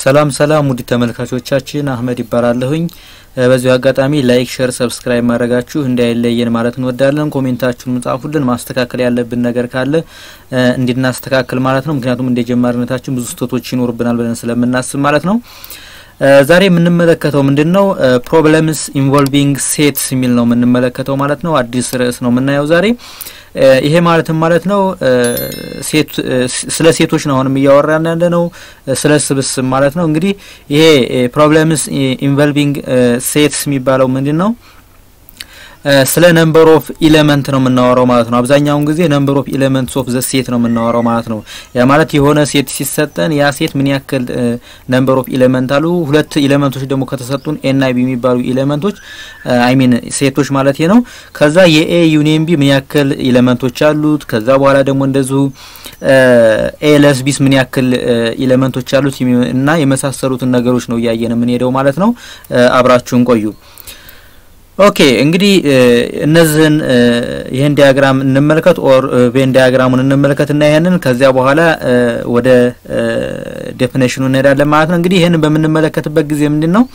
ሰላም ሰላም ውድ ተመልካቾቻችን አህመድ ይባላለሁኝ። በዚሁ አጋጣሚ ላይክ፣ ሼር፣ ሰብስክራይብ ማድረጋችሁ እንዳይለየን ማለት እንወዳለን። ኮሜንታችሁን ጻፉልን። ማስተካከል ያለብን ነገር ካለ እንድናስተካክል ማለት ነው። ምክንያቱም እንደ ጀማሪነታችን ብዙ ስህተቶች ይኖርብናል ብለን ስለምናስብ ማለት ነው። ዛሬ የምንመለከተው ምንድን ነው? ፕሮብለምስ ኢንቮልቪንግ ሴትስ የሚል ነው የምንመለከተው ማለት ነው። አዲስ ርዕስ ነው የምናየው ዛሬ። ይሄ ማለትም ማለት ነው ሴት ስለ ሴቶች ነው አሁንም እያወራን ያለ ነው፣ ስለ ስብስብ ማለት ነው። እንግዲህ ይሄ ፕሮብለምስ ኢንቮልቪንግ ሴትስ የሚባለው ምንድን ነው? ስለ ነምበር ኦፍ ኢሌመንት ነው የምናወራው ማለት ነው። አብዛኛውን ጊዜ ነምበር ኦፍ ኢሌመንትስ ኦፍ ዘ ሴት ነው የምናወራው ማለት ነው። ያ ማለት የሆነ ሴት ሲሰጠን ያ ሴት ምን ያክል ነምበር ኦፍ ኢሌመንት አሉ። ሁለት ኢሌመንቶች ደግሞ ከተሰጡን ኤ እና ቢ የሚባሉ ኢሌመንቶች አይ ሚን ሴቶች ማለት ነው። ከዛ የኤ ዩኒየን ቢ ምን ያክል ኢሌመንቶች አሉት። ከዛ በኋላ ደግሞ እንደዚሁ ኤ ለስ ቢስ ምን ያክል ኢሌመንቶች አሉት እና የመሳሰሉትን ነገሮች ነው እያየን የምንሄደው ማለት ነው። አብራችሁን ቆዩ። ኦኬ እንግዲህ እነዚህን ይህን ዲያግራም እንመልከት ኦር ቬን ዲያግራሙን እንመልከት እና ይህንን ከዚያ በኋላ ወደ ዴፊኔሽኑ እንሄዳለን ማለት ነው። እንግዲህ ይህንን በምንመለከትበት ጊዜ ምንድን ነው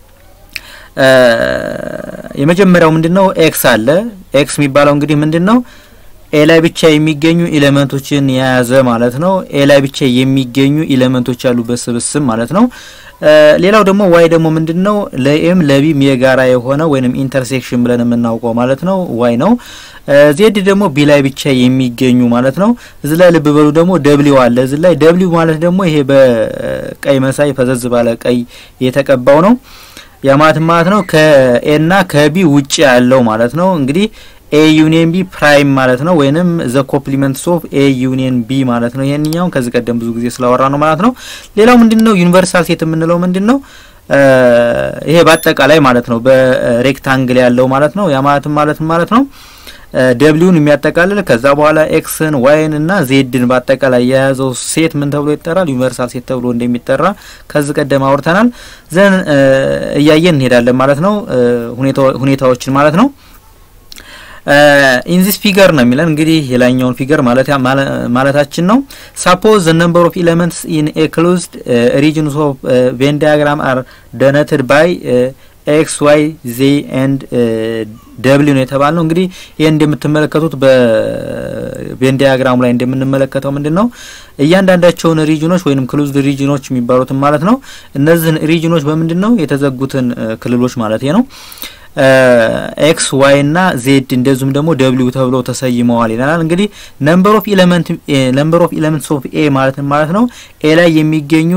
የመጀመሪያው ምንድን ነው ኤክስ አለ። ኤክስ የሚባለው እንግዲህ ምንድን ነው ኤ ላይ ብቻ የሚገኙ ኢሌመንቶችን የያዘ ማለት ነው። ኤ ላይ ብቻ የሚገኙ ኢሌመንቶች ያሉበት ስብስብ ማለት ነው። ሌላው ደግሞ ዋይ ደግሞ ምንድን ነው ለኤም ለቢም የጋራ የሆነ ወይንም ኢንተርሴክሽን ብለን የምናውቀው ማለት ነው ዋይ ነው። ዜድ ደግሞ ቢ ላይ ብቻ የሚገኙ ማለት ነው። እዚ ላይ ልብ በሉ ደግሞ ደብሊው አለ። እዚ ላይ ደብሊው ማለት ደግሞ ይሄ በቀይ መሳይ ፈዘዝ ባለ ቀይ የተቀባው ነው። ያ ማለት ማለት ነው ከኤና ከቢ ውጭ ያለው ማለት ነው እንግዲህ ኤ ዩኒየን ቢ ፕራይም ማለት ነው ወይንም ዘ ኮምፕሊመንትስ ኦፍ ኤ ዩኒየን ቢ ማለት ነው። ይሄንኛውን ከዚህ ቀደም ብዙ ጊዜ ስላወራ ነው ማለት ነው። ሌላው ምንድን ነው ዩኒቨርሳል ሴት የምንለው ምንድን ነው? ይሄ በአጠቃላይ ማለት ነው በሬክታንግል ያለው ማለት ነው። ያ ማለትም ማለትም ማለት ነው ደብሊውን የሚያጠቃልል ከዛ በኋላ ኤክስን ዋይን እና ዜድን በአጠቃላይ የያዘው ሴት ምን ተብሎ ይጠራል? ዩኒቨርሳል ሴት ተብሎ እንደሚጠራ ከዚህ ቀደም አውርተናል። ዘን እያየን እንሄዳለን ማለት ነው ሁኔታዎችን ማለት ነው። ኢን ዚስ ፊገር ነው የሚለን እንግዲህ የላኛውን ፊገር ማለት ማለታችን ነው። ሳፖዝ ዘ ነምበር ኦፍ ኤሌመንትስ ኢን ኤ ክሎዝድ ሪጅንስ ኦፍ ቬን ዲያግራም አር ደነትድ ባይ ኤክስ ዋይ ዜ ኤንድ ደብሊው ነው የተባል ነው። እንግዲህ ይህ እንደምትመለከቱት በቬን ዲያግራሙ ላይ እንደምንመለከተው ምንድን ነው እያንዳንዳቸውን ሪጅኖች ወይም ክሉዝድ ሪጅኖች የሚባሉትን ማለት ነው እነዚህን ሪጅኖች በምንድን ነው የተዘጉትን ክልሎች ማለት ነው ኤክስ ዋይ እና ዜድ እንደዚሁም ደግሞ ደብሊው ተብለው ተሰይመዋል ይለናል። እንግዲህ ነምበር ኦፍ ኤሌመንት ነምበር ኦፍ ኤሌመንትስ ኦፍ ኤ ማለት ማለት ነው ኤ ላይ የሚገኙ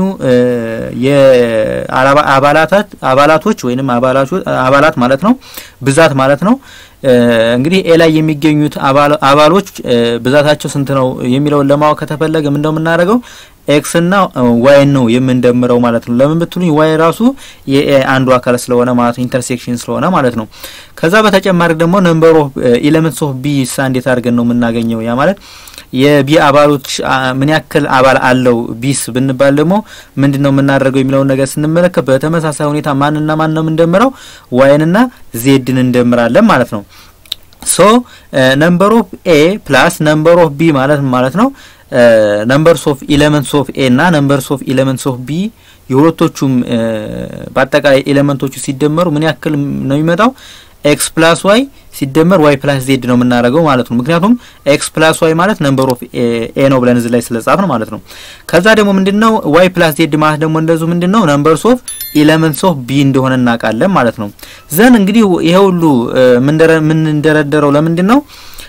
የአባላታት አባላቶች ወይንም አባላት ማለት ነው ብዛት ማለት ነው። እንግዲህ ኤ ላይ የሚገኙት አባሎች ብዛታቸው ስንት ነው የሚለውን ለማወቅ ከተፈለገ ምንድነው የምናደርገው ኤክስ እና ዋይ ነው የምንደምረው ማለት ነው። ለምን ብትሉኝ ዋይ ራሱ የኤ አንዱ አካል ስለሆነ ማለት ነው፣ ኢንተርሴክሽን ስለሆነ ማለት ነው። ከዛ በተጨማሪ ደግሞ ነምበር ኦፍ ኤሌመንትስ ኦፍ ቢ ሳ እንዴት አድርገን ነው የምናገኘው? ያ ማለት የቢ አባሎች ምን ያክል አባል አለው ቢስ ብንባል ደግሞ ምንድን ነው የምናደርገው የሚለውን ነገር ስንመለከት በተመሳሳይ ሁኔታ ማንና ማን ነው የምንደምረው? ዋይንና ዜድን እንደምራለን ማለት ነው። ሶ ነምበር ኦፍ ኤ ፕላስ ነምበር ኦፍ ቢ ማለት ማለት ነው ነምበርስ ኦፍ ኤሌመንትስ ኦፍ ኤ እና ነምበርስ ኦፍ ኤሌመንትስ ኦፍ ቢ የሁለቶቹም በአጠቃላይ ኤሌመንቶቹ ሲደመሩ ምን ያክል ነው የሚመጣው? ኤክስ ፕላስ ዋይ ሲደመር ዋይ ፕላስ ዜድ ነው የምናደርገው ማለት ነው። ምክንያቱም ኤክስ ፕላስ ዋይ ማለት ነምበር ኦፍ ኤ ነው ብለን እዚህ ላይ ስለጻፍ ነው ማለት ነው። ከዛ ደግሞ ምንድነው ዋይ ፕላስ ዜድ ማለት ደግሞ እንደዚሁ ምንድነው ነምበርስ ኦፍ ኤሌመንትስ ኦፍ ቢ እንደሆነ እናውቃለን ማለት ነው። ዘን እንግዲህ ይሄ ሁሉ የምንደረደረው ለምንድን ነው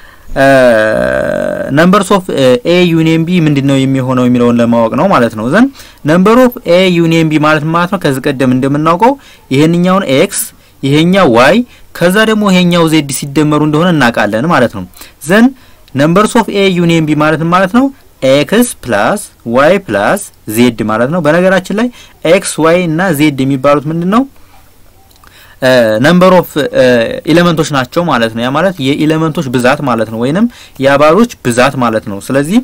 ነምበርስ ኦፍ ኤ ዩኒየን ቢ ምንድን ነው የሚሆነው የሚለውን ለማወቅ ነው ማለት ነው። ዘን ነምበር ኦፍ ኤ ዩኒየን ቢ ማለት ማለት ነው ከዚህ ቀደም እንደምናውቀው ይሄንኛውን ኤክስ ይሄኛው ዋይ ከዛ ደግሞ ይሄኛው ዜድ ሲደመሩ እንደሆነ እናውቃለን ማለት ነው። ዘን ነምበርስ ኦፍ ኤ ዩኒየን ቢ ማለት ማለት ነው ኤክስ ፕላስ ዋይ ፕላስ ዜድ ማለት ነው። በነገራችን ላይ ኤክስ ዋይ እና ዜድ የሚባሉት ምንድን ነው ነምበር ኦፍ ኤሌመንቶች ናቸው ማለት ነው። ያ ማለት የኤሌመንቶች ብዛት ማለት ነው፣ ወይንም የአባሎች ብዛት ማለት ነው። ስለዚህ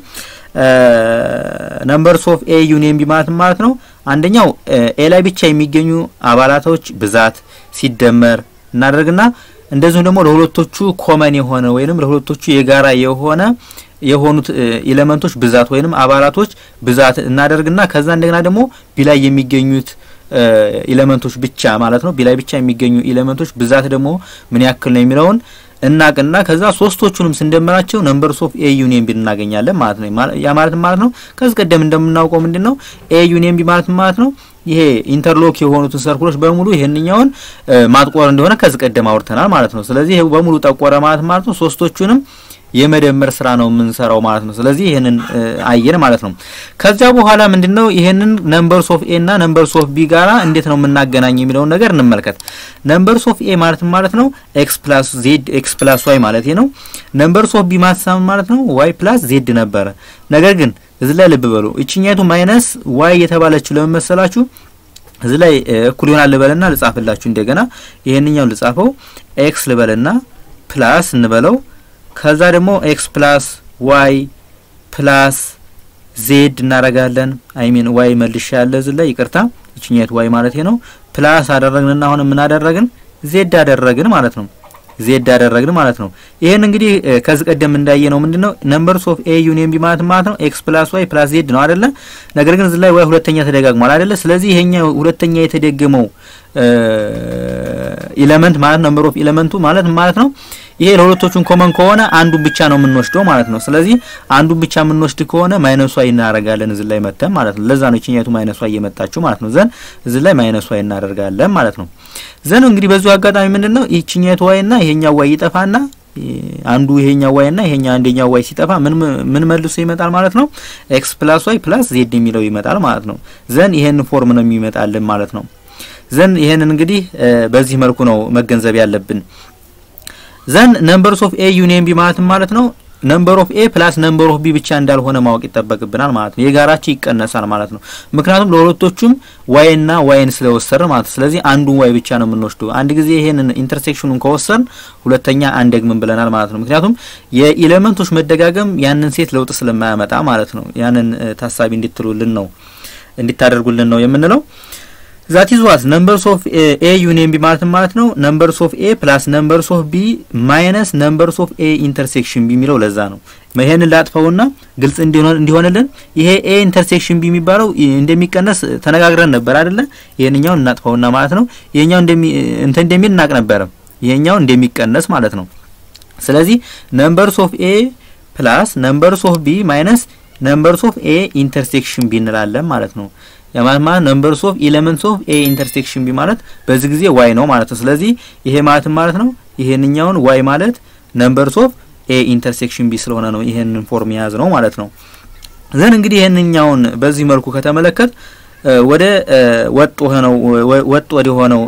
ነምበርስ ኦፍ ኤ ዩኒየን ቢ ማለት ማለት ነው አንደኛው ኤ ላይ ብቻ የሚገኙ አባላቶች ብዛት ሲደመር እናደርግና እንደዚሁም ደግሞ ለሁለቶቹ ኮመን የሆነ ወይንም ለሁለቶቹ የጋራ የሆነ የሆኑት ኤሌመንቶች ብዛት ወይንም አባላቶች ብዛት እናደርግና ከዛ እንደገና ደግሞ ቢ ላይ የሚገኙት ኤሌመንቶች ብቻ ማለት ነው ቢ ላይ ብቻ የሚገኙ ኤሌመንቶች ብዛት ደግሞ ምን ያክል ነው የሚለውን እናቅና ከዛ ሶስቶቹንም ስንደምራቸው ነምበርስ ኦፍ ኤ ዩኒየን ቢ እናገኛለን ማለት ነው። ያ ማለት ማለት ነው ከዚህ ቀደም እንደምናውቀው ምንድን ነው ኤ ዩኒየን ቢ ማለት ማለት ነው ይሄ ኢንተርሎክ የሆኑትን ሰርኩሎች በሙሉ ይሄንኛውን ማጥቆር እንደሆነ ከዚህ ቀደም አውርተናል ማለት ነው። ስለዚህ ይሄ በሙሉ ጠቆረ ማለት ማለት ነው ሶስቶቹንም የመደመር ስራ ነው የምንሰራው ማለት ነው። ስለዚህ ይሄንን አየን ማለት ነው። ከዚያ በኋላ ምንድነው ይሄንን ነምበርስ ኦፍ ኤ እና ነምበርስ ኦፍ ቢ ጋራ እንዴት ነው የምናገናኝ የሚለውን ነገር እንመልከት። ነምበርስ ኦፍ ኤ ማለት ማለት ነው ኤክስ ፕላስ ዜድ ኤክስ ፕላስ ዋይ ማለት ነው። ነምበርስ ኦፍ ቢ ማለት ማለት ነው ዋይ ፕላስ ዜድ ነበረ። ነገር ግን እዚህ ላይ ልብ በሉ እችኛቱ ማይነስ ዋይ የተባለችው ለምን መሰላችሁ? እዚህ ላይ እኩል ይሆናል ልበልና ልጻፍላችሁ እንደገና ይሄንኛው ልጻፈው ኤክስ ልበልና ፕላስ እንበለው ከዛ ደግሞ ኤክስ ፕላስ ዋይ ፕላስ ዜድ እናረጋለን። አይሚን ዋይ መልሻ ያለ እዚህ ላይ ይቅርታ፣ ይችኛት ዋይ ማለት ነው። ፕላስ አደረግንና አሁን ምን አደረግን? ዜድ አደረግን ማለት ነው። ዜድ አደረግን ማለት ነው። ይሄን እንግዲህ ከዚህ ቀደም እንዳየ ነው ምንድነው ነምበርስ ኦፍ ኤ ዩኒየን ቢ ማለት ማለት ነው ኤክስ ፕላስ ዋይ ፕላስ ዜድ ነው አይደለ? ነገር ግን እዚህ ላይ ዋይ ሁለተኛ ተደጋግሟል አይደለ? ስለዚህ ይሄኛው ሁለተኛ የተደገመው ኢለመንት ማለት ነምበር ኦፍ ኢለመንቱ ማለት ማለት ነው ይሄ ለሁለቶቹን ኮመን ከሆነ አንዱን ብቻ ነው የምንወስደው ማለት ነው። ስለዚህ አንዱን ብቻ የምንወስድ ከሆነ ማይነሷ እናደርጋለን እዚህ ላይ መተን ማለት ነው። ለዛ ነው እቺኛቱ ማይነሷ እየመጣችሁ ማለት ነው። ዘን እዚህ ላይ ማይነሷ እናደርጋለን ማለት ነው። ዘን እንግዲህ በዚሁ አጋጣሚ ምንድነው ይቺኛቱ ዋይና ይሄኛው ዋይ ይጠፋና አንዱ ይሄኛው ዋይ እና ይሄኛው አንደኛው ዋይ ሲጠፋ ምን ምን መልሶ ይመጣል ማለት ነው። ኤክስ ፕላስ ዋይ ፕላስ ዜድ የሚለው ይመጣል ማለት ነው። ዘን ይሄን ፎርም ነው የሚመጣልን ማለት ነው። ዘን ይሄንን እንግዲህ በዚህ መልኩ ነው መገንዘብ ያለብን። ዘን ነምበርስ ኦፍ ኤ ዩኒየን ቢ ማለት ማለት ነው ነምበር ኦፍ ኤ ፕላስ ነምበር ኦፍ ቢ ብቻ እንዳልሆነ ማወቅ ይጠበቅብናል ማለት ነው። የጋራቸው ይቀነሳል ማለት ነው። ምክንያቱም ለሁለቶቹም ዋይ እና ዋይን ስለወሰድን ማለት ነው። ስለዚህ አንዱን ዋይ ብቻ ነው የምንወስደው። አንድ ጊዜ ይሄንን ኢንተርሴክሽኑን ከወሰድን ሁለተኛ አንደግምን ብለናል ማለት ነው። ምክንያቱም የኤሌመንቶች መደጋገም ያንን ሴት ለውጥ ስለማያመጣ ማለት ነው። ያንን ታሳቢ እንድትሉልን ነው እንዲታደርጉልን ነው የምንለው። ዛት ኢዝ ዋት ነምበርስ ኦፍ ኤ ዩኒየን ቢ ማለት ማለት ነው ነምበርስ ኦፍ ኤ ፕላስ ነምበርስ ኦፍ ቢ ማይነስ ነምበርስ ኦፍ ኤ ኢንተርሴክሽን ቢ የሚለው ለዛ ነው። ይሄንን ላጥፈውና ግልጽ እንዲሆንልን ይሄ ኤ ኢንተርሴክሽን ቢ የሚባለው እንደሚቀነስ ተነጋግረን ነበር አይደለ? ይሄንኛውን እናጥፈውና ማለት ነው ይሄኛው እንደሚ እንትን እንደሚል እናቅ ነበረ። ይሄኛው እንደሚቀነስ ማለት ነው። ስለዚህ ነምበርስ ኦፍ ኤ ፕላስ ነምበርስ ኦፍ ቢ ማይነስ ነምበርስ ኦፍ ኤ ኢንተርሴክሽን ቢ እንላለን ማለት ነው። የማለት ማለት ነምበርስ ኦፍ ኤሌመንትስ ኦፍ ኤ ኢንተርሴክሽን ቢ ማለት በዚህ ጊዜ ዋይ ነው ማለት ነው። ስለዚህ ይሄ ማለት ማለት ነው ይሄንኛውን ዋይ ማለት ነምበርስ ኦፍ ኤ ኢንተርሴክሽን ቢ ስለሆነ ነው ይሄንን ፎርም የያዝ ነው ማለት ነው። ዘን እንግዲህ ይሄንኛውን በዚህ መልኩ ከተመለከት ወደ ወጥ ሆነው ወጥ ወደ ሆነው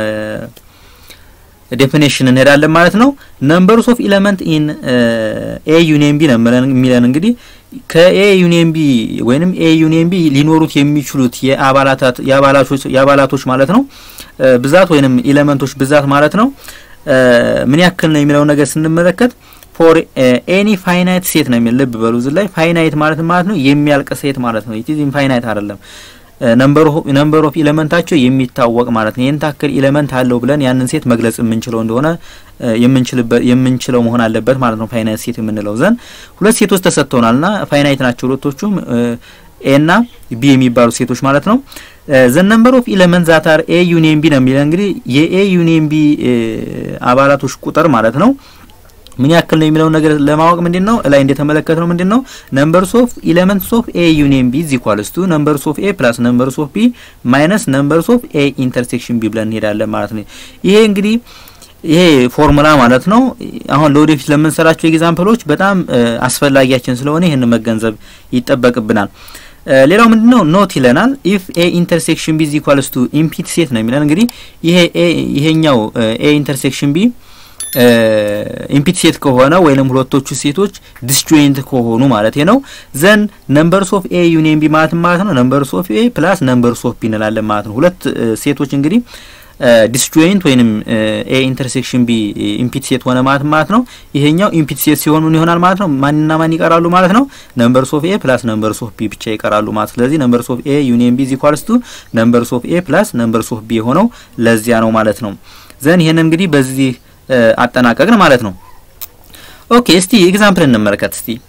ዴፊኔሽን እንሄዳለን ማለት ነው። ነምበርስ ኦፍ ኤሌመንት ኢን ኤ ዩኒየን ቢ ነው የሚለን እንግዲህ ከኤ ዩኒየን ቢ ወይንም ኤ ዩኒየን ቢ ሊኖሩት የሚችሉት የአባላታት የአባላቶች የአባላቶች ማለት ነው ብዛት ወይንም ኤሌመንቶች ብዛት ማለት ነው ምን ያክል ነው የሚለው ነገር ስንመለከት ፎር ኤኒ ፋይናይት ሴት ነው የሚል ልብ በሉ። እዚህ ላይ ፋይናይት ማለት ማለት ነው የሚያልቅ ሴት ማለት ነው። ኢት ኢንፋይናይት አይደለም። ነምበር ኦፍ ኤሌመንታቸው የሚታወቅ ማለት ነው። ይህን ታክል ኤሌመንት አለው ብለን ያንን ሴት መግለጽ የምንችለው እንደሆነ የምንችለው መሆን አለበት ማለት ነው። ፋይናይት ሴት የምንለው ዘንድ ሁለት ሴቶች ተሰጥተውናልና ፋይናይት ናቸው ሁለቶቹም ኤ እና ቢ የሚባሉ ሴቶች ማለት ነው። ዘ ነምበር ኦፍ ኤሌመንት ዛት አር ኤ ዩኒየን ቢ ነው የሚለው እንግዲህ የኤ ዩኒየን ቢ አባላቶች ቁጥር ማለት ነው ምን ያክል ነው የሚለው ነገር ለማወቅ ምንድን ነው ላይ እንደተመለከት ነው ምንድን ነው ነምበርስ ኦፍ ኤሌመንትስ ኦፍ ኤ ዩኒየን ቢ ኢዝ ኢኳልስ ቱ ነምበርስ ኦፍ ኤ ፕላስ ነምበርስ ኦፍ ቢ ማይነስ ነምበርስ ኦፍ ኤ ኢንተርሴክሽን ቢ ብለን እንሄዳለን ማለት ነው። ይሄ እንግዲህ ይሄ ፎርሙላ ማለት ነው አሁን ለወደፊት ለምንሰራቸው ኤግዛምፕሎች በጣም አስፈላጊያችን ስለሆነ ይህን መገንዘብ ይጠበቅብናል። ሌላው ምንድነው ኖት ይለናል ኢፍ ኤ ኢንተርሴክሽን ቢ ኢዝ ኢኳልስ ቱ ኢምፒት ሴት ነው የሚለን እንግዲህ ይሄ ኤ ይሄኛው ኤ ኢንተርሴክሽን ቢ ኢምፒት ሴት ከሆነ ወይንም ሁለቶቹ ሴቶች ዲስጆይንት ከሆኑ ማለት ነው ዘን ነምበርስ ኦፍ ኤ ዩኒየን ቢ ማለት ማለት ነው ነምበርስ ኦፍ ኤ ፕላስ ነምበርስ ኦፍ ቢ እንላለን ማለት ነው። ሁለት ሴቶች እንግዲህ ዲስጆይንት ወይንም ኤ ኢንተርሴክሽን ቢ ኢምፒት ሴት ሆነ ማለት ማለት ነው። ይሄኛው ኢምፒት ሴት ሲሆን ምን ይሆናል ማለት ነው? ማንና ማን ይቀራሉ ማለት ነው? ነምበርስ ኦፍ ኤ ፕላስ ነምበርስ ኦፍ ቢ ብቻ ይቀራሉ ማለት ስለዚህ ነምበርስ ኦፍ ኤ ዩኒየን ቢ ኢዝ ኢኳልስ ቱ ነምበርስ ኦፍ ኤ ፕላስ ነምበርስ ኦፍ ቢ የሆነው ለዚያ ነው ማለት ነው። ዘን ይሄን እንግዲህ በዚህ አጠናቀቅን ማለት ነው። ኦኬ እስቲ ኤግዛምፕል እንመልከት። እስቲ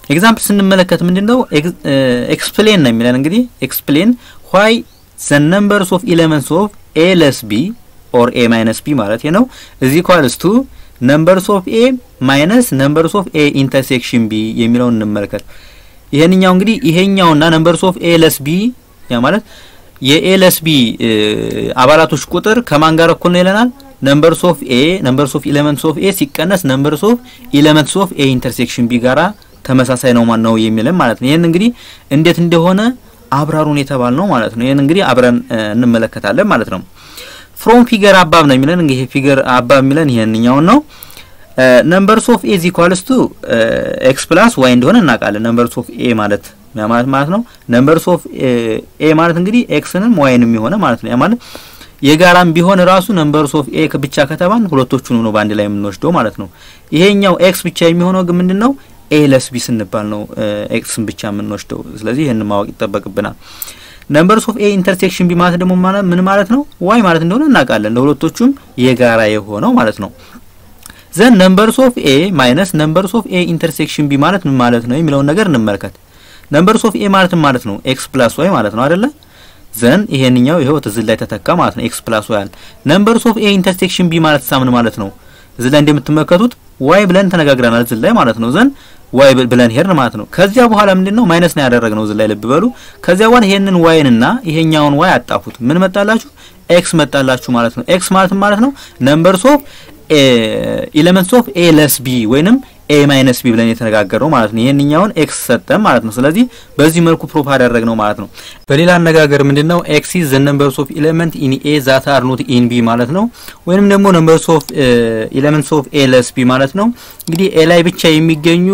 ኤግዛምፕል ስንመለከት ምንድን ነው ኤክስፕሌን ነው የሚለን እንግዲህ ኤክስፕሌን ዋይ ዘ ነምበርስ ኦፍ ኢሌመንትስ ኦፍ ኤ ለስ ቢ ኦር ኤ ማይነስ ቢ ማለት ነው እዚ ኳልስ ቱ ነምበርስ ኦፍ ኤ ማይነስ ነምበርስ ኦፍ ኤ ኢንተርሴክሽን ቢ የሚለውን እንመልከት። ይሄንኛው እንግዲህ ይሄኛውና ነምበርስ ኦፍ ኤ ለስ ቢ ያ ማለት የኤ ለስ ቢ አባላቶች ቁጥር ከማን ጋር እኩል ነው ይለናል። ነምበርስ ኦፍ ኤ ነምበርስ ኦፍ ኢሌመንትስ ኦፍ ኤ ሲቀነስ ነምበርስ ኦፍ ኢሌመንትስ ኦፍ ኤ ኢንተርሴክሽን ቢ ጋራ ተመሳሳይ ነው ማን ነው የሚለን ማለት ነው። ይሄን እንግዲህ እንዴት እንደሆነ አብራሩን የተባል ነው ማለት ነው። ይሄን እንግዲህ አብረን እንመለከታለን ማለት ነው። ፍሮም ፊገር አባብ ነው የሚለን እንግዲህ ፊገር አባብ የሚለን ይሄንኛውን ነው። ነምበርስ ኦፍ ኤ ኢዝ ኢኳልስ ቱ ኤክስ ፕላስ ዋይ እንደሆነ እናውቃለን። ነምበርስ ኦፍ ኤ ማለት ማለት ማለት ነው። ነምበርስ ኦፍ ኤ ማለት እንግዲህ ኤክስንም ዋይንም የሆነ ማለት ነው። ያ ማለት የጋራም ቢሆን ራሱ ነምበርስ ኦፍ ኤ ብቻ ከተባን ሁለቶቹን ነው በአንድ ላይ የምንወስደው ማለት ነው። ይሄኛው ኤክስ ብቻ የሚሆነው ግን ምንድነው ኤ ለስ ቢ ስንባል ነው ኤክስን ብቻ የምንወስደው። ስለዚህ ይህን ማወቅ ይጠበቅብናል። ነምበርስ ኦፍ ኤ ኢንተርሴክሽን ቢ ማለት ደግሞ ምን ማለት ነው? ዋይ ማለት እንደሆነ እናውቃለን። ለሁለቶቹም የጋራ የሆነው ማለት ነው። ዘን ነምበርስ ኦፍ ኤ ማይነስ ነምበርስ ኦፍ ኤ ኢንተርሴክሽን ቢ ማለት ምን ማለት ነው የሚለውን ነገር እንመልከት። ነምበርስ ኦፍ ኤ ማለት ማለት ነው ኤክስ ፕላስ ዋይ ማለት ነው አይደለ? ዘን ይሄንኛው ይሄው እዚህ ላይ ተተካ ማለት ነው ኤክስ ፕላስ ዋይ አለ። ነምበርስ ኦፍ ኤ ኢንተርሴክሽን ቢ ማለት ሳምን ማለት ነው እዚህ ላይ እንደምትመለከቱት ዋይ ብለን ተነጋግረናል እዚህ ላይ ማለት ነው። ዘን ዋይ ብለን ሄድን ማለት ነው። ከዚያ በኋላ ምንድነው ማይነስ ነው ያደረግነው እዚህ ላይ ልብ በሉ። ከዚያ በኋላ ይሄንን ዋይንና ይሄኛውን ዋይ አጣፉት። ምን መጣላችሁ? ኤክስ መጣላችሁ ማለት ነው። ኤክስ ማለት ማለት ነው ነምበርስ ኦፍ ኤሌመንትስ ኦፍ ኤ ለስ ቢ ወይንም ኤ ማይነስ ቢ ብለን የተነጋገረው ማለት ነው። ይሄንኛውን ኤክስ ሰጠን ማለት ነው። ስለዚህ በዚህ መልኩ ፕሩፍ አደረግነው ማለት ነው። በሌላ አነጋገር ምንድነው ኤክስ ኢዝ ዘ ነምበርስ ኦፍ ኤሌመንት ኢን ኤ ዛት አር ኖት ኢን ቢ ማለት ነው። ወይንም ደግሞ ነምበርስ ኦፍ ኤሌመንትስ ኦፍ ኤ ለስ ቢ ማለት ነው። እንግዲህ ኤ ላይ ብቻ የሚገኙ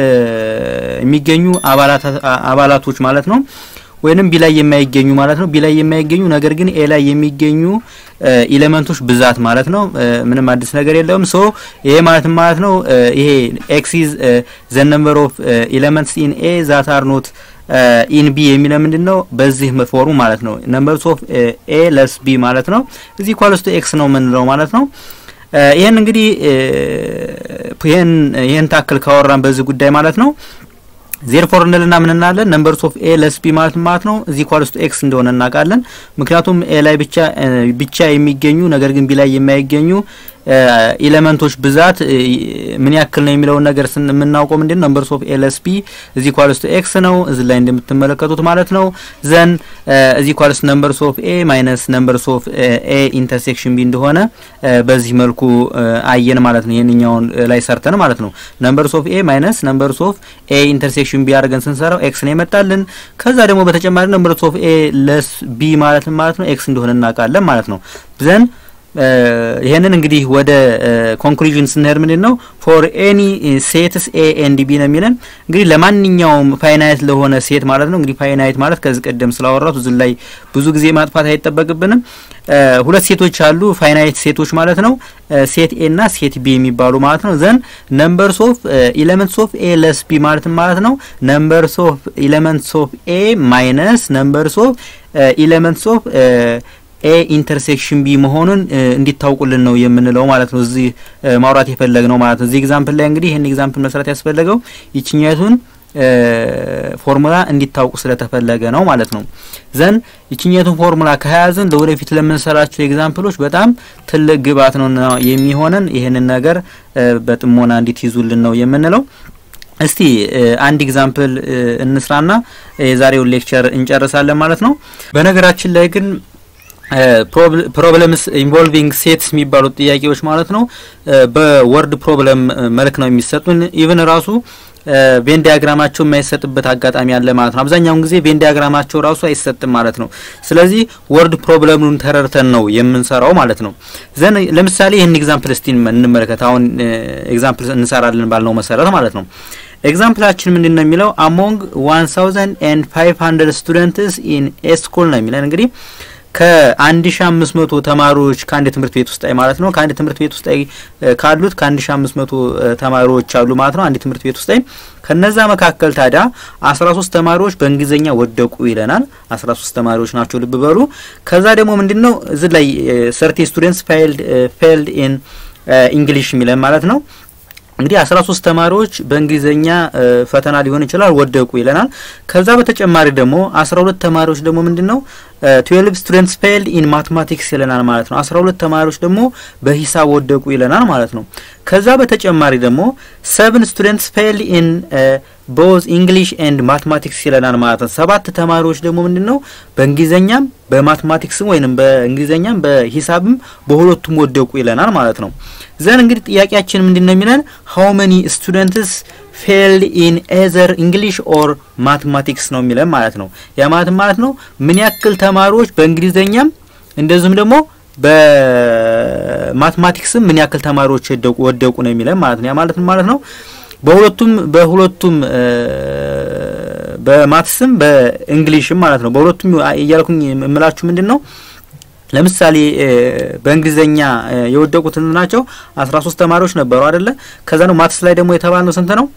የሚገኙ አባላቶች ማለት ነው። ወይንም ቢ ላይ የማይገኙ ማለት ነው። ቢ ላይ የማይገኙ ነገር ግን ኤ ላይ የሚገኙ ኢሌመንቶች ብዛት ማለት ነው። ምንም አዲስ ነገር የለውም። ሶ ይሄ ማለት ማለት ነው ይሄ ኤክስ ኢዝ ዘ ነምበር ኦፍ ኢሌመንትስ ኢን ኤ ዛት አር ኖት ኢን ቢ የሚለው ምንድን ነው? በዚህ ፎርሙ ማለት ነው ነምበርስ ኦፍ ኤ ለስ ቢ ማለት ነው። እዚህ ኳልስቱ ኤክስ ነው የምንለው ማለት ነው። ይህን እንግዲህ ይህን ይህን ታክል ካወራን በዚህ ጉዳይ ማለት ነው ዜር ፎር እንልና ምን እናለን ነምበርስ ኦፍ ኤ ለስ ቢ ማለት ማለት ነው እዚህ ኳልስ ቱ ኤክስ እንደሆነ እናውቃለን። ምክንያቱም ኤ ላይ ብቻ ብቻ የሚገኙ ነገር ግን ቢ ላይ የማይገኙ ኢሌመንቶች ብዛት ምን ያክል ነው የሚለውን ነገር ስን የምናውቀው ምንድን ነው ነምበርስ ኦፍ ኤ ለስ ቢ እዚህ ኳልስ ቱ ኤክስ ነው እዚህ ላይ እንደምትመለከቱት ማለት ነው። ዘን እዚህ ኳልስ ነምበርስ ኦፍ ኤ ማይነስ ነምበርስ ኦፍ ኤ ኢንተርሴክሽን ቢ እንደሆነ በዚህ መልኩ አየን ማለት ነው። ይህንኛውን ላይ ሰርተን ማለት ነው ነምበርስ ኦፍ ኤ ማይነስ ነምበርስ ኦፍ ኤ ኢንተርሴክሽን ቢ አድርገን ስንሰራው ኤክስ ነው የመጣልን። ከዛ ደግሞ በተጨማሪ ነምበርስ ኦፍ ኤ ለስ ቢ ማለት ማለት ነው ኤክስ እንደሆነ እናውቃለን ማለት ነው ዘን ይሄንን እንግዲህ ወደ ኮንክሉዥን ስንሄድ ምንድን ነው ፎር ኤኒ ሴትስ ኤ ኤንድ ቢ ነው የሚለን እንግዲህ ለማንኛውም ፋይናይት ለሆነ ሴት ማለት ነው። እንግዲህ ፋይናይት ማለት ከዚህ ቀደም ስላወራቱ እዚህ ላይ ብዙ ጊዜ ማጥፋት አይጠበቅብንም። ሁለት ሴቶች አሉ ፋይናይት ሴቶች ማለት ነው። ሴት ኤ እና ሴት ቢ የሚባሉ ማለት ነው። ዘን ነምበርስ ኦፍ ኢሌመንትስ ኦፍ ኤ ለስ ቢ ማለት ማለት ነው ነምበርስ ኦፍ ኢሌመንትስ ኦፍ ኤ ማይነስ ነምበርስ ኦፍ ኢሌመንትስ ኦፍ ኤ ኢንተርሴክሽን ቢ መሆኑን እንዲታውቁልን ነው የምንለው ማለት ነው። እዚህ ማውራት የፈለግ ነው ማለት ነው። እዚህ ኤግዛምፕል ላይ እንግዲህ ይህን ኤግዛምፕል መስራት ያስፈለገው ይችኛቱን ፎርሙላ እንዲታውቁ ስለተፈለገ ነው ማለት ነው። ዘን ይችኛቱን ፎርሙላ ከያዝን ለወደፊት ለምንሰራቸው ኤግዛምፕሎች በጣም ትልቅ ግብዓት ነው የሚሆነን። ይህንን ነገር በጥሞና እንዲትይዙልን ነው የምንለው። እስቲ አንድ ኤግዛምፕል እንስራና የዛሬውን ሌክቸር እንጨርሳለን ማለት ነው። በነገራችን ላይ ግን ፕሮብለምስ ኢንቮልቪንግ ሴትስ የሚባሉት ጥያቄዎች ማለት ነው በወርድ ፕሮብለም መልክ ነው የሚሰጡን። ኢቭን ራሱ ቬን ዲያግራማቸው የማይሰጥበት አጋጣሚ አለ ማለት ነው። አብዛኛውን ጊዜ ቬን ዲያግራማቸው ራሱ አይሰጥም ማለት ነው። ስለዚህ ወርድ ፕሮብለሙን ተረድተን ነው የምንሰራው ማለት ነው። ዘን ለምሳሌ ይህን ኤግዛምፕል እስቲ እንመለከት። አሁን ኤግዛምፕል እንሰራለን ባልነው መሰረት ማለት ነው። ኤግዛምፕላችን ምንድን ነው የሚለው አሞንግ ዋን ታውዘንድ ኤንድ ፋይቭ ሀንድረድ ስቱደንትስ ኢን ኤ ስኩል ነው የሚለን እንግዲህ ከአንድ ሺ አምስት መቶ ተማሪዎች ከአንድ ትምህርት ቤት ውስጥ ማለት ነው ከአንድ ትምህርት ቤት ውስጥ ካሉት ከአንድ ሺ አምስት መቶ ተማሪዎች አሉ ማለት ነው አንድ ትምህርት ቤት ውስጥ ከነዛ መካከል ታዲያ አስራ ሶስት ተማሪዎች በእንግሊዝኛ ወደቁ ይለናል። አስራ ሶስት ተማሪዎች ናቸው ልብ በሉ። ከዛ ደግሞ ምንድን ነው እዚህ ላይ ሰርቲ ስቱደንትስ ፌልድ ኢን ኢንግሊሽ የሚለን ማለት ነው እንግዲህ አስራ ሶስት ተማሪዎች በእንግሊዝኛ ፈተና ሊሆን ይችላል ወደቁ ይለናል። ከዛ በተጨማሪ ደግሞ አስራ ሁለት ተማሪዎች ደግሞ ምንድን ነው ትዌልቭ ስቱደንትስ ፌልድ ኢን ማትማቲክስ ይለናል ማለት ነው። አስራ ሁለት ተማሪዎች ደግሞ በሂሳብ ወደቁ ይለናል ማለት ነው። ከዛ በተጨማሪ ደግሞ ሰብን ስቱደንትስ ፌልድ ኢን ቦዝ ኢንግሊሽ ኤንድ ማትማቲክስ ይለናል ማለት ነው። ሰባት ተማሪዎች ደግሞ ምንድን ነው በእንግሊዝኛም በማትማቲክስም ወይንም በእንግሊዝኛም በሂሳብም በሁለቱም ወደቁ ይለናል ማለት ነው። ዘን እንግዲህ ጥያቄያችን ምንድን ነው የሚለን ሀው መኒ ስቱደንትስ ፌልድ ኢን ኤዘር እንግሊሽ ኦር ማትማቲክስ ነው የሚለን ማለት ነው። ያ ማለት ማለት ነው ምን ያክል ተማሪዎች በእንግሊዝኛም እንደዚሁም ደግሞ በማትማቲክስም ምን ያክል ተማሪዎች ወደቁ ነው የሚለን ማለት ነው። ያ ማለት ማለት ነው በሁለቱም በሁለቱም በማትስም በእንግሊሽም ማለት ነው። በሁለቱም እያልኩኝ የምላችሁ ምንድን ነው ለምሳሌ በእንግሊዘኛ የወደቁት ናቸው አስራ ሶስት ተማሪዎች ነበሩ አይደለ? ከዛ ነው ማትስ ላይ ደግሞ የተባልነው ስንት ነው?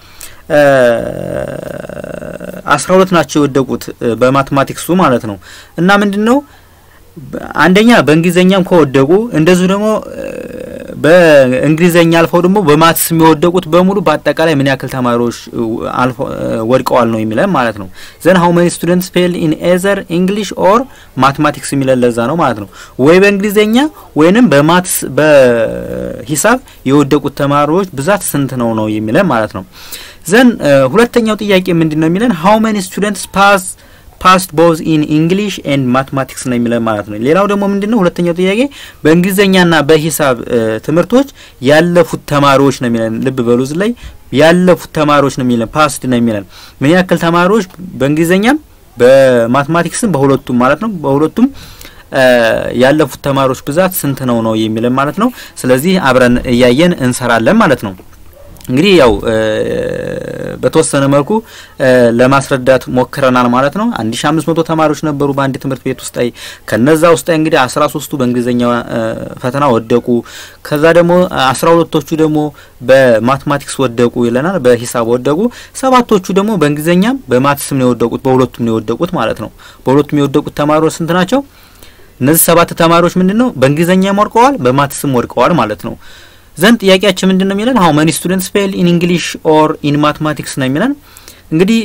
አስራ ሁለት ናቸው የወደቁት በማትማቲክሱ ማለት ነው። እና ምንድን ነው አንደኛ በእንግሊዘኛም ከወደቁ እንደዚሁ ደግሞ በእንግሊዘኛ አልፈው ደግሞ በማትስ የሚወደቁት በሙሉ በአጠቃላይ ምን ያክል ተማሪዎች ወድቀዋል ነው የሚለን ማለት ነው። ዘን ሀው መኒ ስቱደንትስ ፌል ኢን ኤዘር ኢንግሊሽ ኦር ማትማቲክስ የሚለን ለዛ ነው ማለት ነው። ወይ በእንግሊዘኛ ወይንም በማትስ በሂሳብ የወደቁት ተማሪዎች ብዛት ስንት ነው ነው የሚለን ማለት ነው። ዘን ሁለተኛው ጥያቄ ምንድን ነው የሚለን ሀው መኒ ስቱደንትስ ፓስ ፓስት ቦዝ ኢን ኢንግሊሽ ኤንድ ማትማቲክስ ነው የሚለን ማለት ነው። ሌላው ደግሞ ምንድን ነው ሁለተኛው ጥያቄ በእንግሊዝኛና በሂሳብ ትምህርቶች ያለፉት ተማሪዎች ነው የሚለን። ልብ በሉ እዚህ ላይ ያለፉት ተማሪዎች ነው የሚለን፣ ፓስት ነው የሚለን። ምን ያክል ተማሪዎች በእንግሊዝኛም በማትማቲክስም በሁለቱም ማለት ነው በሁለቱም ያለፉት ተማሪዎች ብዛት ስንት ነው ነው የሚለን ማለት ነው። ስለዚህ አብረን እያየን እንሰራለን ማለት ነው። እንግዲህ ያው በተወሰነ መልኩ ለማስረዳት ሞክረናል ማለት ነው። አንድ ሺ አምስት መቶ ተማሪዎች ነበሩ በአንድ ትምህርት ቤት ውስጥ ላይ ከነዛ ውስጥ እንግዲህ አስራ ሶስቱ በእንግሊዝኛ ፈተና ወደቁ። ከዛ ደግሞ አስራ ሁለቶቹ ደግሞ በማትማቲክስ ወደቁ ይለናል፣ በሂሳብ ወደቁ። ሰባቶቹ ደግሞ በእንግሊዝኛም በማትስም ነው የወደቁት፣ በሁለቱም ነው የወደቁት ማለት ነው። በሁለቱም የወደቁት ተማሪዎች ስንት ናቸው? እነዚህ ሰባት ተማሪዎች ምንድን ነው በእንግሊዝኛም ወድቀዋል፣ በማትስም ወድቀዋል ማለት ነው። ዘንድ ጥያቄያችን ምንድን ነው የሚለን ሀው መኒ ስቱደንትስ ፌል ኢን እንግሊሽ ኦር ኢን ማትማቲክስ ነው የሚለን። እንግዲህ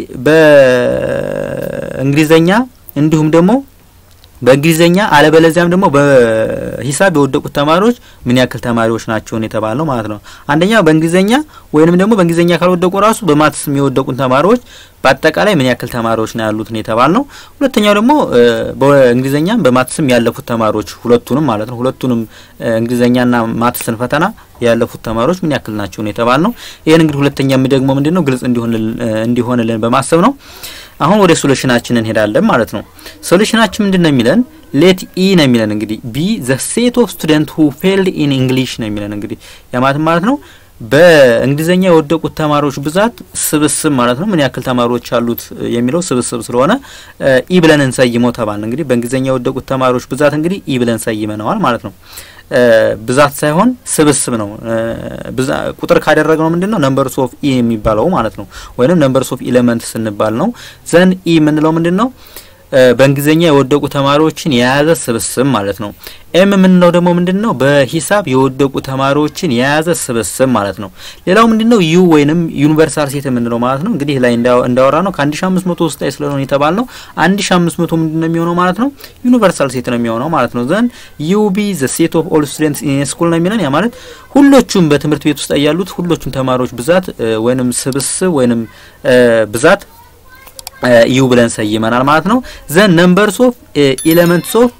በእንግሊዘኛ እንዲሁም ደግሞ በእንግሊዘኛ አለበለዚያም ደግሞ በሂሳብ የወደቁት ተማሪዎች ምን ያክል ተማሪዎች ናቸውን የተባለው ማለት ነው። አንደኛ በእንግሊዘኛ ወይንም ደግሞ በእንግሊዘኛ ካልወደቁ ራሱ በማትስም የወደቁት ተማሪዎች በአጠቃላይ ምን ያክል ተማሪዎች ነው ያሉት ነው የተባል ነው። ሁለተኛው ደግሞ በእንግሊዘኛም በማትስም ያለፉት ተማሪዎች ሁለቱንም ማለት ነው ሁለቱንም እንግሊዘኛና ማትስን ፈተና ያለፉት ተማሪዎች ምን ያክል ናቸው ነው የተባል ነው። ይህን እንግዲህ ሁለተኛ የሚደግሞ ምንድን ነው ግልጽ እንዲሆንልን በማሰብ ነው። አሁን ወደ ሶሉሽናችን እንሄዳለን ማለት ነው። ሶሉሽናችን ምንድን ነው የሚለን ሌት ኢ ነው የሚለን እንግዲህ ቢ ዘ ሴት ኦፍ ስቱደንት ሁ ፌልድ ኢን እንግሊሽ ነው የሚለን እንግዲህ ያማት ማለት ነው በእንግሊዘኛ የወደቁት ተማሪዎች ብዛት ስብስብ ማለት ነው። ምን ያክል ተማሪዎች አሉት የሚለው ስብስብ ስለሆነ ኢ ብለን እንሰይመው ተባልን። እንግዲህ በእንግሊዘኛ የወደቁት ተማሪዎች ብዛት እንግዲህ ኢ ብለን ሰይመነዋል ማለት ነው። ብዛት ሳይሆን ስብስብ ነው። ቁጥር ካደረግነው ምንድን ነው ነምበርስ ኦፍ ኢ የሚባለው ማለት ነው። ወይንም ነምበርስ ኦፍ ኢሌመንት ስንባል ነው። ዘን ኢ የምንለው ምንድን ነው በእንግሊዘኛ የወደቁ ተማሪዎችን የያዘ ስብስብ ማለት ነው። ኤም የምንለው ደግሞ ምንድን ነው በሂሳብ የወደቁ ተማሪዎችን የያዘ ስብስብ ማለት ነው። ሌላው ምንድን ነው ዩ ወይንም ዩኒቨርሳል ሴት የምንለው ማለት ነው። እንግዲህ ላይ እንዳወራ ነው ከአንድ ሺ አምስት መቶ ውስጥ ላይ ስለሆነ የተባል ነው አንድ ሺ አምስት መቶ ምንድን ነው የሚሆነው ማለት ነው ዩኒቨርሳል ሴት ነው የሚሆነው ማለት ነው። ዘንድ ዩ ቢ ዘ ሴት ኦፍ ኦል ስቱደንትስ ኢን ስኩል ነው የሚለን ያ ማለት ሁሎቹም በትምህርት ቤት ውስጥ ያሉት ሁሎቹም ተማሪዎች ብዛት ወይንም ስብስብ ወይንም ብዛት ዩ ብለን ሰይመናል ማለት ነው። ዘን ነምበርስ ኦፍ ኤሌመንትስ ኦፍ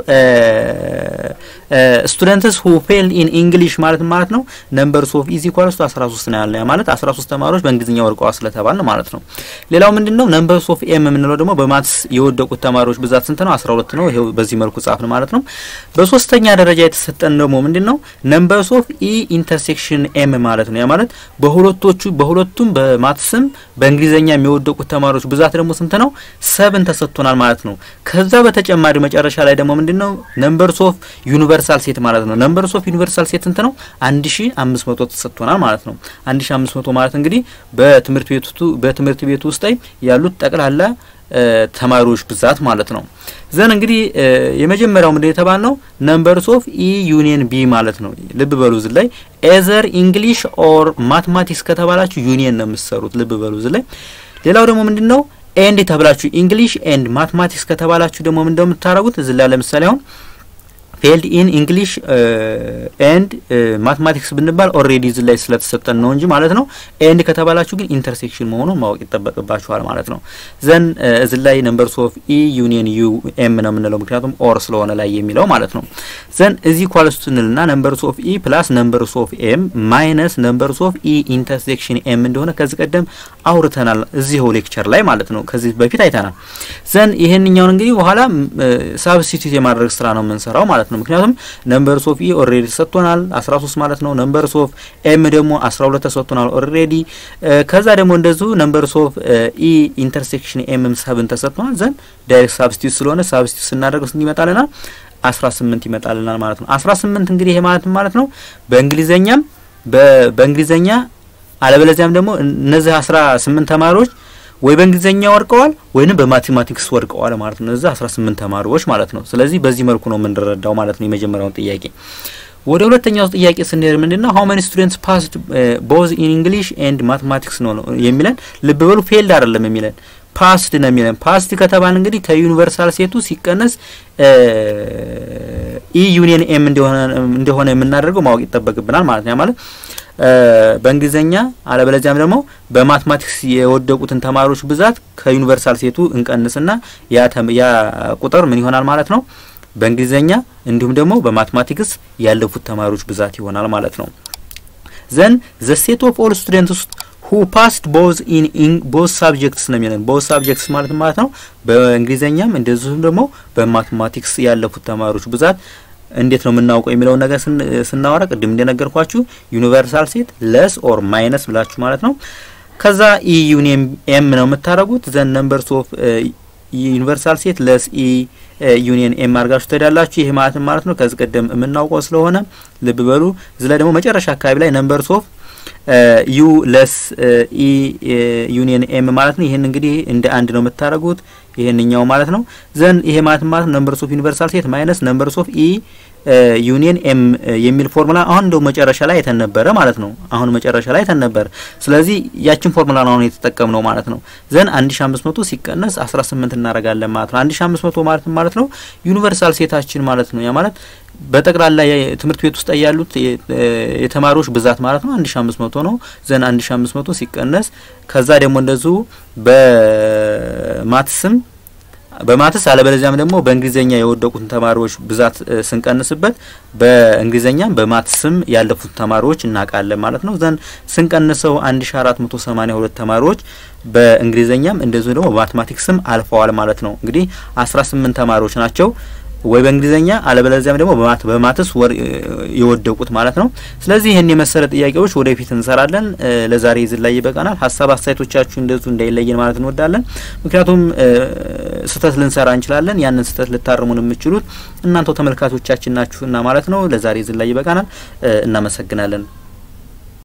ስቱደንትስ ሁ ፌል ኢን ኢንግሊሽ ማለት ማለት ነው ነምበርስ ኦፍ ኢዝ ኢኳልስ ቱ 13 ነው ያለ ማለት 13 ተማሪዎች በእንግሊዝኛ ወድቀዋል ስለተባልን ማለት ነው። ሌላው ምንድነው ነምበርስ ኦፍ ኤም የምንለው ደግሞ በማትስ የወደቁት ተማሪዎች ብዛት ስንት ነው? 12 ነው። ይሄው በዚህ መልኩ ጻፍን ማለት ነው። በሶስተኛ ደረጃ የተሰጠን ደግሞ ምንድነው ነምበርስ ኦፍ ኢ ኢንተርሴክሽን ኤም ማለት ነው። ያ ማለት በሁለቶቹ በሁለቱም በማትስም በእንግሊዝኛ የሚወደቁት ተማሪዎች ብዛት ደግሞ ስንት ነው? ሰብን ተሰጥቶናል ማለት ነው። ከዛ በተጨማሪ በተጨማሪ መጨረሻ ላይ ደግሞ ምንድን ነው ነምበርስ ኦፍ ዩኒቨርሳል ሴት ማለት ነው። ነምበርስ ኦፍ ዩኒቨርሳል ሴት ስንት ነው? 1500 ተሰጥቶናል ማለት ነው። 1500 ማለት እንግዲህ በትምህርት ቤቱ በትምህርት ቤቱ ውስጥ ላይ ያሉት ጠቅላላ ተማሪዎች ብዛት ማለት ነው። ዘን እንግዲህ የመጀመሪያው ምንድን የተባል ነው ነምበርስ ኦፍ ኢ ዩኒየን ቢ ማለት ነው። ልብ በሉ እዚህ ላይ ኤዘር ኢንግሊሽ ኦር ማትማቲክስ ከተባላችሁ ዩኒየን ነው የምትሰሩት። ልብ በሉ እዚህ ላይ ሌላው ደግሞ ምንድን ነው ኤንድ ተብላችሁ ኢንግሊሽ ኤንድ ማትማቲክስ ከተባላችሁ ደግሞ ምን እንደምታደርጉት እዚህ ላይ ለምሳሌ አሁን ፌልድ ኢን ኢንግሊሽ ኤንድ ማትማቲክስ ብንባል ኦልሬዲ እዚህ ላይ ስለተሰጠን ነው እንጂ ማለት ነው። ኤንድ ከተባላችሁ ግን ኢንተርሴክሽን መሆኑን ማወቅ ይጠበቅባችኋል ማለት ነው። ዘን እዚህ ላይ ነምበርስ ኦፍ ኢ ዩኒየን ዩ ኤም ነው የምንለው ምክንያቱም ኦር ስለሆነ ላይ የሚለው ማለት ነው። ዘን እዚህ ኳልስ ስንልና ነምበርስ ኦፍ ኢ ፕላስ ነምበርስ ኦፍ ኤም ማይነስ ነምበርስ ኦፍ ኢ ኢንተርሴክሽን ኤም እንደሆነ ከዚህ ቀደም አውርተናል እዚህው ሌክቸር ላይ ማለት ነው። ከዚህ በፊት አይተናል። ዘን ይሄንኛውን እንግዲህ በኋላ ሳብስቲቱት የማድረግ ስራ ነው የምንሰራው ማለት ነው። ምክንያቱም ነምበርስ ኦፍ ኢ ኦልሬዲ ተሰጥቶናል 13 ማለት ነው። ነምበርስ ኦፍ ኤም ደግሞ 12 ተሰጥቶናል ኦልሬዲ። ከዛ ደግሞ እንደዚሁ ነምበርስ ኦፍ ኢ ኢንተርሴክሽን ኤምም ሰብን ተሰጥቶናል። ዘን ዳይሬክት ሳብስቲቱት ስለሆነ ሳብስቲቱት ስናደርገው ስንት ይመጣልናል? 18 ይመጣልናል ማለት ነው። 18 እንግዲህ ይሄ ማለት ማለት ነው በእንግሊዘኛም በእንግሊዘኛ አለበለዚያም ደግሞ እነዚህ 18 ተማሪዎች ወይ በእንግሊዘኛ ወድቀዋል ወይንም በማቴማቲክስ ወድቀዋል ማለት ነው። እነዚህ 18 ተማሪዎች ማለት ነው። ስለዚህ በዚህ መልኩ ነው የምንረዳው ማለት ነው የመጀመሪያውን ጥያቄ። ወደ ሁለተኛው ጥያቄ ስንሄድ ምንድነው ሃው መኒ ስቱደንትስ ፓስድ ቦዝ ኢን እንግሊሽ ኤንድ ማቴማቲክስ ነው የሚለን። ልብ በሉ ፌልድ አይደለም የሚለን ፓስድ ነው የሚለን። ፓስድ ከተባለ እንግዲህ ከዩኒቨርሳል ሴቱ ሲቀነስ ኢ ዩኒየን ኤም እንደሆነ የምናደርገው ማወቅ ይጠበቅብናል ማለት ነው። ማለት በእንግሊዘኛ አለበለዚያም ደግሞ በማትማቲክስ የወደቁትን ተማሪዎች ብዛት ከዩኒቨርሳል ሴቱ እንቀንስና ያ ቁጥር ምን ይሆናል ማለት ነው በእንግሊዘኛ እንዲሁም ደግሞ በማትማቲክስ ያለፉት ተማሪዎች ብዛት ይሆናል ማለት ነው። ዘን ዘ ሴት ኦፍ ኦል ስቱደንትስ ሁ ፓስድ ቦዝ ኢን ቦዝ ሳብጀክትስ ነው የሚለን። ቦዝ ሳብጀክትስ ማለት ማለት ነው በእንግሊዘኛም እንደዚሁም ደግሞ በማትማቲክስ ያለፉት ተማሪዎች ብዛት እንዴት ነው የምናውቀው የሚለውን ነገር ስናወራ ቅድም እንደነገርኳችሁ ዩኒቨርሳል ሴት ለስ ኦር ማይነስ ብላችሁ ማለት ነው። ከዛ ኢ ዩኒየን ኤም ነው የምታደርጉት። ዘን ነምበርስ ኦፍ ዩኒቨርሳል ሴት ለስ ኢ ዩኒየን ኤም አድርጋችሁ ትሄዳላችሁ። ይሄ ማለት ማለት ነው ከዚህ ቀደም የምናውቀው ስለሆነ ልብ በሉ። እዚህ ላይ ደግሞ መጨረሻ አካባቢ ላይ ነምበርስ ኦፍ ዩ ለስ ኢ ዩኒየን ኤም ማለት ነው። ይሄን እንግዲህ እንደ አንድ ነው የምታደርጉት ይሄንኛው ማለት ነው። ዘን ይሄ ማለት ማለት ነምበርስ ኦፍ ዩኒቨርሳል ሴት ማይነስ ነምበርስ ኦፍ ኢ ዩኒየን ኤም የሚል ፎርሙላ አሁን እንደው መጨረሻ ላይ አይተን ነበረ ማለት ነው። አሁን መጨረሻ ላይ አይተን ነበረ። ስለዚህ ያችን ፎርሙላ ነው አሁን የተጠቀምነው ማለት ነው። ዘን 1500 ሲቀነስ 18 እናደርጋለን ማለት ነው። 1500 ማለት ማለት ነው ዩኒቨርሳል ሴታችን ማለት ነው። ያ ማለት በጠቅላላ ትምህርት ቤት ውስጥ ያሉት የተማሪዎች ብዛት ማለት ነው 1500 ነው። ዘን 1500 ሲቀነስ ከዛ ደግሞ እንደዚሁ በማትስም በማትስ አለበለዚያም ደግሞ በእንግሊዘኛ የወደቁትን ተማሪዎች ብዛት ስንቀንስበት በእንግሊዘኛም በማትስም ያለፉት ተማሪዎች እናውቃለን ማለት ነው። ዘን ስንቀንሰው 1482 ተማሪዎች በእንግሊዘኛም እንደዚሁ ደግሞ በማትማቲክስም አልፈዋል ማለት ነው። እንግዲህ 18 ተማሪዎች ናቸው ወይ በእንግሊዘኛ አለበለዚያም ደግሞ በማትስ ወር የወደቁት ማለት ነው። ስለዚህ ይህን የመሰለ ጥያቄዎች ወደፊት እንሰራለን። ለዛሬ ይዝን ላይ ይበቃናል። ሀሳብ አስተያየቶቻችሁ እንደዚሁ እንዳይለየን ማለት እንወዳለን። ምክንያቱም ስህተት ልንሰራ እንችላለን። ያንን ስህተት ልታርሙን የምችሉት እናንተው ተመልካቾቻችን ናችሁና ማለት ነው። ለዛሬ ይዝን ላይ ይበቃናል። እናመሰግናለን።